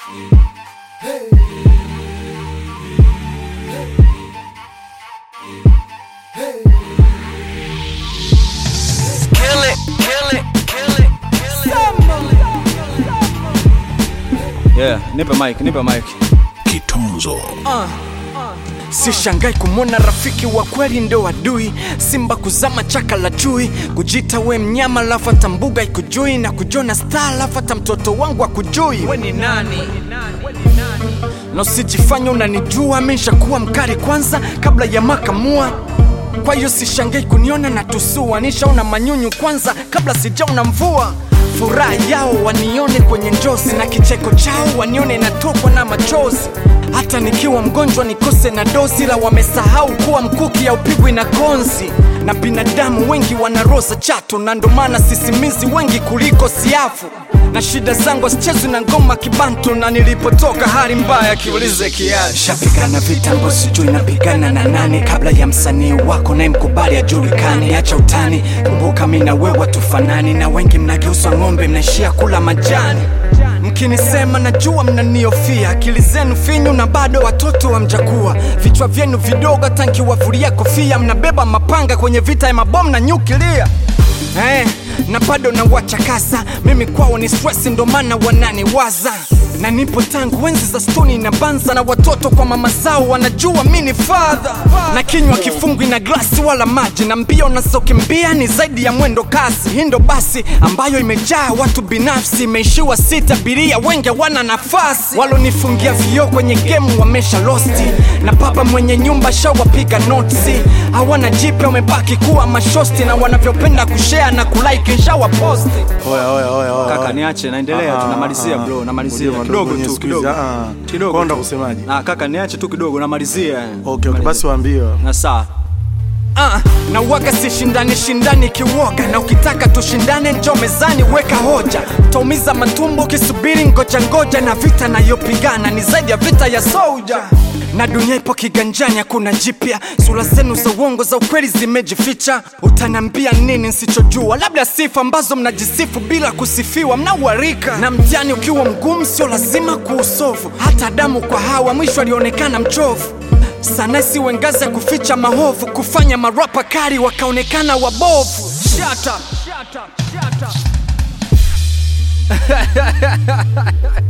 Kill it, kill it, kill it, kill it. Yeah, nipe mic, nipe mic. Kitunzo Sishangai kumwona rafiki wa kweli ndo adui, simba kuzama chaka la chui, kujita we mnyama lafu hata mbuga ikujui, na kujona star lafu hata mtoto wangu akujui. We ni nani? Na usijifanya unanijua, mishakuwa mkali kwanza kabla ya makamua kwa hiyo sishangai kuniona na tusua, nishaona manyunyu kwanza kabla sijaona mvua. Furaha yao wanione kwenye njozi na kicheko chao wanione natokwa na machozi. Hata nikiwa mgonjwa nikose na dozi, la wamesahau kuwa mkuki haupigwi na konzi. Na binadamu wengi wana roza chatu, na ndo maana sisimizi wengi kuliko siafu na shida zangu asichezwi na ngoma kibantu, na nilipotoka hali mbaya kiulize kiasi. Shapigana vitambo, sijui napigana na nani, kabla ya msanii wako naye mkubali ajulikani. Acha utani, kumbuka mi na wewe tufanani, na wengi mnageuzwa ng'ombe, mnaishia kula majani. Mkinisema najua mnaniofia, akili zenu finyu na bado watoto hamjakuwa. Vichwa vyenu vidogo, hata nkiwavulia kofia, mnabeba mapanga kwenye vita ya mabomu na nyukilia eh, na bado nawachakasa mimi kwao ni stress, ndo maana wananiwaza na nipo tangu enzi za stoni na banza, na watoto kwa mama zao wanajua mi ni fadha, na kinywa kifungwi na glasi wala maji, na mbio nazokimbia ni zaidi ya mwendo kasi. Hii ndo basi ambayo imejaa watu binafsi, imeishiwa sita, abiria wengi wana nafasi, walonifungia vioo kwenye gemu wamesha losti, na baba mwenye nyumba shawapiga notsi, hawana jipya, wamebaki kuwa mashosti, na wanavyopenda kushare na kulike nshawa posti. Oya, oya, oya, oya, Kaka oya. niache, naendelea tu, Ah, namalizia ah, bro, namalizia ngoja kidogo madogo tu, nisikilize, kidogo ah. kidogo. Konda tu. kusemaje? Ah, kaka niache tu kidogo, namalizia. Okay, okay, basi Namalizia. waambie. Na saa Ah, na waga si shindani shindani kiwoga, na ukitaka tushindane njo mezani, weka hoja. Utaumiza matumbo ukisubiri ngoja ngoja, na vita nayopigana ni zaidi ya vita ya soja na dunia ipo kiganjani, hakuna jipya. Sura zenu za uongo za ukweli zimejificha. Utanambia nini nsichojua? Labda sifa ambazo mnajisifu bila kusifiwa, mnauharika. Na mtihani ukiwa mgumu, sio lazima kuusovu. Hata Adamu kwa Hawa mwisho alionekana mchovu sana siwe ngazi ya kuficha mahovu, kufanya marapa kari wakaonekana wabovu. Shut up. Shut up. Shut up.